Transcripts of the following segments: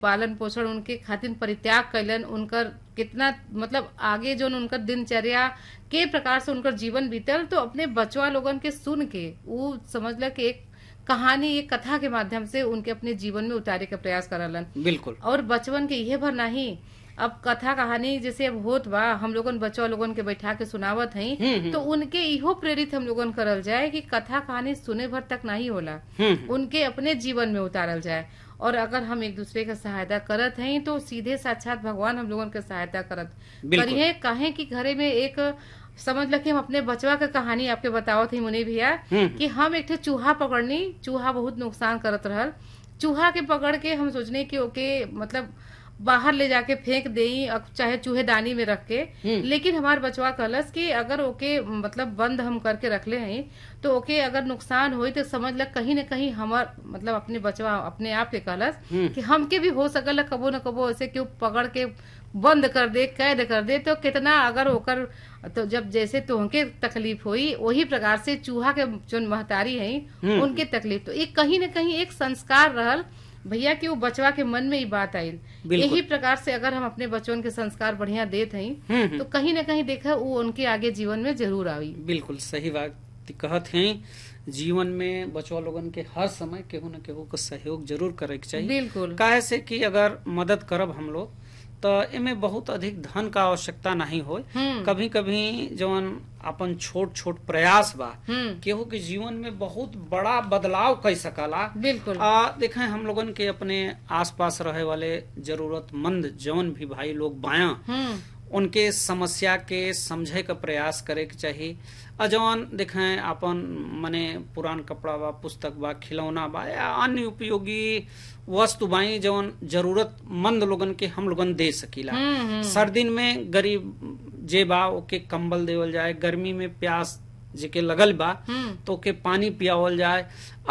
पालन पोषण उनके खातिर परित्याग कैलन उनकर कितना मतलब आगे जो उनकर दिनचर्या के प्रकार से उनकर जीवन बीतल तो अपने बचवा लोगन के सुन के वो समझल कि एक कहानी एक कथा के माध्यम से उनके अपने जीवन में उतारे के प्रयास करलन बिल्कुल और बचवन के इहे भर नहीं अब कथा कहानी जैसे अब होत बा हम लोगन बच्चा लोगन के बैठा के सुनावत हई हम्म, तो उनके इहो प्रेरित हम लोगन करल जाए कि कथा कहानी सुने भर तक नहीं होला हम्म, उनके अपने जीवन में उतारल जाए और अगर हम एक दूसरे का सहायता करत हई तो सीधे साक्षात भगवान हम लोगन के सहायता करत बिल्कुल। करिए कहे कि घरे में एक समझ ल कि हम अपने बचवा के कहानी आपके बतावत ही मुनि भैया हम्म। कि हम एक ठे चूहा पकड़नी चूहा बहुत नुकसान करत रहल चूहा के पकड़ के हम सोचने कि ओके मतलब बाहर ले जाके फेंक देई अब चाहे चूहेदानी में रख के हम्म। लेकिन हमार बचवा कहलस कि अगर ओके मतलब बंद हम करके रखले हई तो ओके अगर नुकसान होई तो समझ ल कहीं न कहीं हमार मतलब अपने बचवा अपने आप के कहलस हम्म। कि हमके भी हो सकल कबो न कबो ऐसे क्यों पकड़ के बंद कर दे कैद कर दे तो कितना अगर ओकर तो जब जैसे तुहके तकलीफ हुई वही प्रकार से चूहा के जो महतारी है हम्म। उनके तकलीफ तो एक कहीं न कहीं एक संस्कार रहल भैया कि वो बचवा के मन में ही बात आई बिल्कुल। यही प्रकार से अगर हम अपने बच्चों के संस्कार बढ़िया देत हई हम्म, हम्म। तो कहीं न कहीं देखा वो उनके आगे जीवन में जरूर आई बिल्कुल सही बात कहत हैं जीवन में बचवा लोगन के हर समय केहू न केहू के सहयोग जरूर करे के चाहिए बिल्कुल काहे से कि अगर मदद करब हम लोग तो एमे बहुत अधिक धन का आवश्यकता नहीं हो हम्म कभी कभी जवन अपन छोट छोट प्रयास बा हम्म केहू के जीवन में बहुत बड़ा बदलाव कर सकला बिल्कुल आ देखें हम लोगन के अपने आसपास रहे वाले जरूरतमंद जवन भी भाई लोग बाया हम्म उनके समस्या के समझे का प्रयास करे के चाहिए आ जवन देखें अपन मने पुरान कपड़ा बा पुस्तक बा खिलौना बा या अन्य उपयोगी वस्तु बाई जवन जरूरतमंद लोगन के हम लोगन दे सकीला हम्म हम्म सर्दिन में गरीब जे बा ओके कंबल देवल जाए गर्मी में प्यास जेके लगल बा हम्म तो के पानी पियावल जाए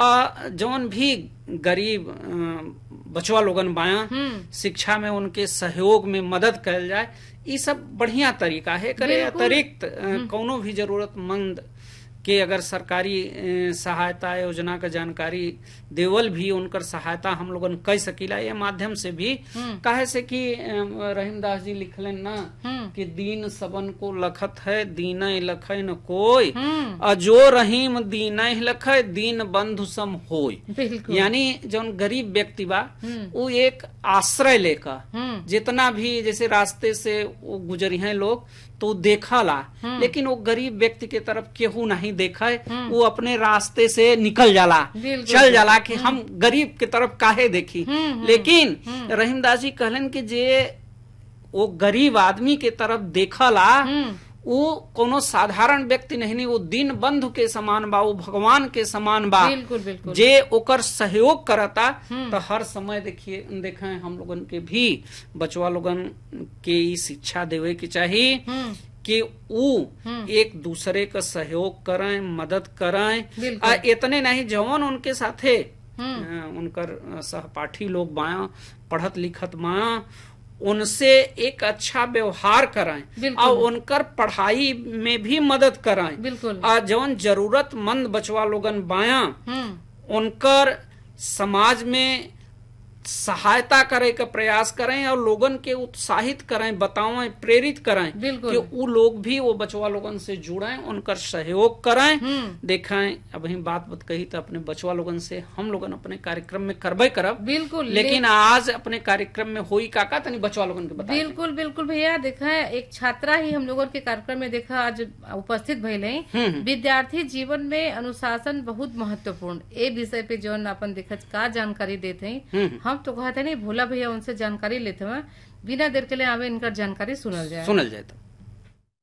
आ जवन भी गरीब अ, बचवा लोगन बाया हम्म शिक्षा में उनके सहयोग में मदद कल जाए ये सब बढ़िया तरीका है करे बिल्कुल। अतिरिक्त अ, कौनो भी जरूरतमंद के अगर सरकारी अ, सहायता योजना का जानकारी देवल भी उनकर सहायता हम लोगन कर सकीला ये माध्यम से भी हम्म काहे से कि अ, रहीमदास जी लिखलन ना हम्म कि दीन सबन को लखत है दीन लखै न कोई हम्म आ जो रहीम दीन लखै दीन बंधु सम होय बिल्कुल यानी जौन गरीब व्यक्ति बा हम्म वो एक आश्रय लेकर हम्म जितना भी जैसे रास्ते से वो गुजरी हैं लोग तो देखला लेकिन वो गरीब व्यक्ति के तरफ केहू नहीं देखे वो अपने रास्ते से निकल जाला बिल्कुल, चल जाला कि हम गरीब के तरफ काहे देखी हम्म, हम्म, लेकिन रहीमदास जी कहलन कि जे वो गरीब आदमी के तरफ देखला हम्म वो कोनो साधारण व्यक्ति नहीं नहीं वो दीन बंधु के समान बा वो भगवान के समान बा बिल्कुल बिल्कुल जे ओकर सहयोग करता तो हर समय देखिए देखे हम लोगन के भी बचवा लोगन के ई शिक्षा देवे के चाहिए हम्म कि ऊ एक दूसरे का सहयोग करें मदद करें बिल्कुल। आ इतने नहीं जवन उनके साथे हम्म अ, उनकर अ, सहपाठी लोग बाया पढ़त लिखत बाया उनसे एक अच्छा व्यवहार कराएं बिल्कुल। और उनकर पढ़ाई में भी मदद कराएं बिल्कुल आ जवन जरूरतमंद बचवा लोगन बाया हम्म उनकर समाज में सहायता करे का प्रयास करें और लोगन के उत्साहित करें बतावें प्रेरित करें बिल्कुल। कि वो लोग भी वो बचवा लोगन से जुड़ें उनकर सहयोग करें हम्म देखें अब ही बात बत कही तो अपने बचवा लोगन से हम लोगन अपने कार्यक्रम में करबे करब बिल्कुल लेकिन आज अपने कार्यक्रम में होई काका तनी बचवा लोगन के बता बिल्कुल बिल्कुल भैया देखा एक छात्रा ही हम लोगों के कार्यक्रम में देखा आज उपस्थित भइले हम्म विद्यार्थी जीवन में अनुशासन बहुत महत्वपूर्ण ए विषय पे जौन अपन देखत का जानकारी देते हैं हम्म हम तो कहते नहीं भोला भैया उनसे जानकारी लेते हैं बिना देर के लिए हमें इनका जानकारी सुनल जाए सुनल जाए तो